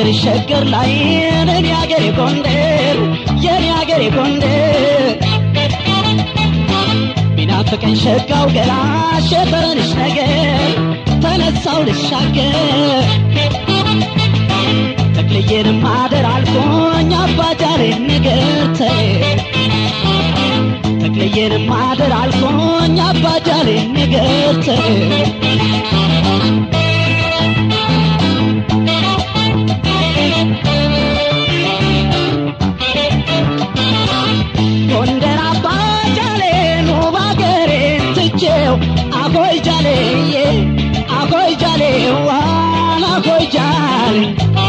ሀገር ሸገር ላይ የኔ ሀገር ጎንደር የኔ ሀገር ጎንደር ቢናፍቀኝ ሸጋው ገላ ሸበረንሽ ነገር ተነሳው ልሻገር ተክልዬን ማደር አልፎኝ አባጃሌ ነገር ተይ ተክልዬን ማደር አልፎኝ አባጃሌ ነገር ተይ ጎንደር አባጃሌን ውብ አገሬን ትቼው አጎይ ጃሌዬ አጎይ ጃሌ ዋን አጎይ ጃሌ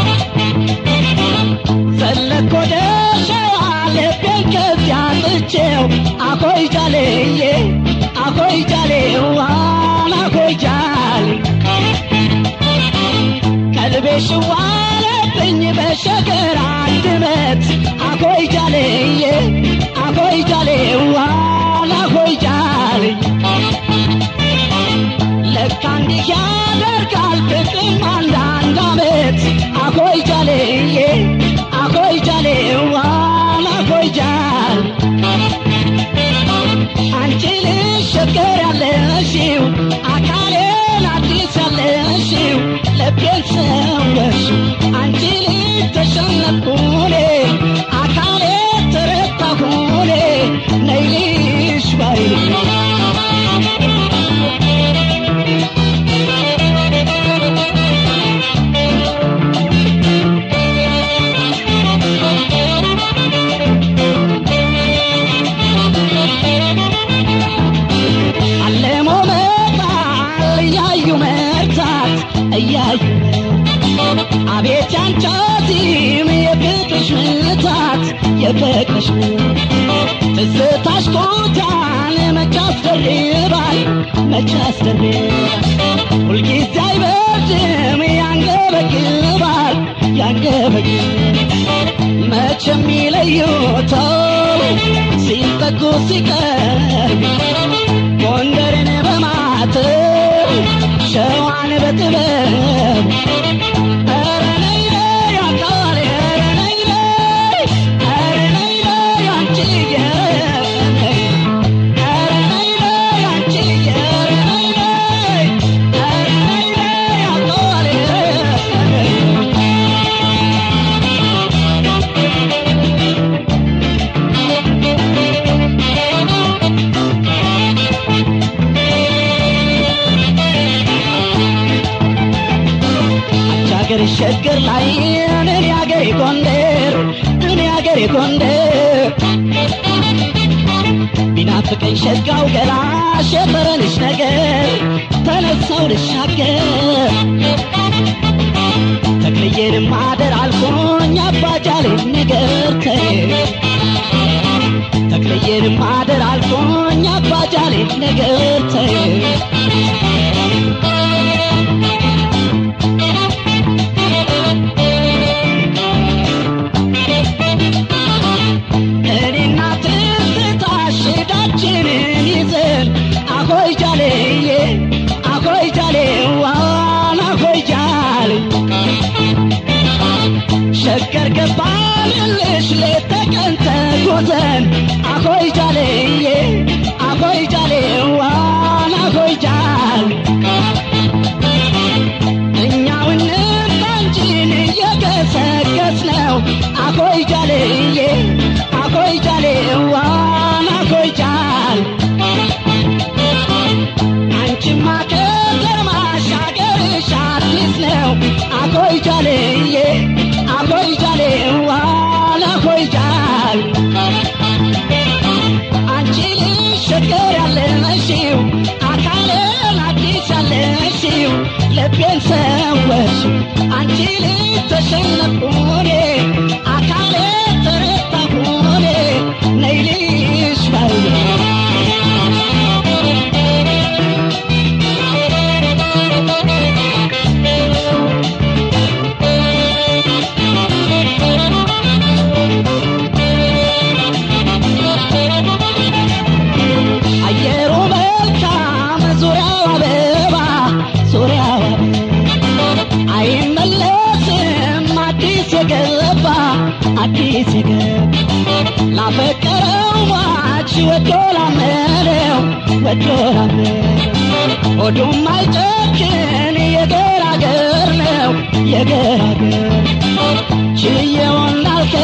ዘለኮ ደሸዋ ልቤን ከዚያ ጥቼው አጎይ ጃሌዬ አጎይ ጃሌ ዋን አጎይ ጃሌ ቀልቤ ሽዋለብኝ በሸገር አንድነት አጎይ ጃሌዬ አጎይ ጃሌ ዋን አጎይ ጃሌ ለካ እንዲህ ያደርጋል ፍቅርም አንዳንድ አመት አጎይ ጃሌዬ አጎይ ጃሌ ዋን አጎይ ጃሌ አንቺ ልሸገር ያለሽው አካሌን አዲስ ያለሽው ልቤን ሰወርሽው አንቺ ልጅ ተሸነፍኩኔ አካሌ ተረታሁኔ ነይልሽ ባይ አለሞ መጣል እያዩ መርታት እያዩ አቤት ያንቻቲም የፍቅርሽ ምታት የፍቅርሽ ትዝታሽ ኮታን መች አስደርባል መች አስደርባል ሁልጊዜ አይበርድም ያንገበግባል ያንገበግባል መቼም ይለዩተው ሲጠጉ ሲቀርብ ጎንደርን በማተብ ሸዋን በጥበብ ኧረ ነይ ነይ አካሌ ኧረ ነይ ነይ ኧረ ነይ ነይ አንቺዬ ኧረ ነይ ነይ አንቺዬ ኧረ ነይ ነይ ኧረ ነይ ነይ አካሌ አንቺ ሀገር ሸገር ላይ እኔ ሀገሬ ጎንደር እኔ ሀገሬ ጎንደር ቢናፍቀኝ ሸጋው ገላ ሸበረንሽ ነገር ተነሳው ልሻገር ተክልዬን ማደር አልፎኝ አባጃሌ ነገር ተይ ተክልዬን ማደር አልፎኝ አባጃሌ ነገር ተይ እኔና ትዝታሽ ዳችንን ይዘን አሆይ ጃሌዬ አሆይ ጃሌ ዋን አሆይ ጃሌ ሸገር ገባንልሽ ሌት ተቀን ተጉዘን አሆይ ጃሌዬ አሆይ ጃሌ ዋን አሆይ ጃሌ እኛው እንባንቺን እየገሰገስ ነው አኮይ ጃሌዬ አኮይ ጃሌ ዋን አኮይ ጃል አንቺማ ከተማሽ አገርሽ አዲስ ነው አኮይ ጃሌዬ አኮይ ጃሌ ዋን አኮይ ጃል አንቺ ልሸገር ያለሽው አካሌን አዲስ ያለሽው ልቤን ሰወርሽው አንቺ ልጅ ተሸነፍኩኔ አካሌ ተረታሁኔ ነይልሽ ባይ አየሩ መልካም ዙሪያው አበባ ዙሪያው አበባ አይመለስም አዲስ አዲስ ገብ ላፈቀረው ሟች ወዶ ላመነው ወዶ ላመነው ሆዱም አይጨክን የገራገር ነው የገራገር ችየውን ላልከ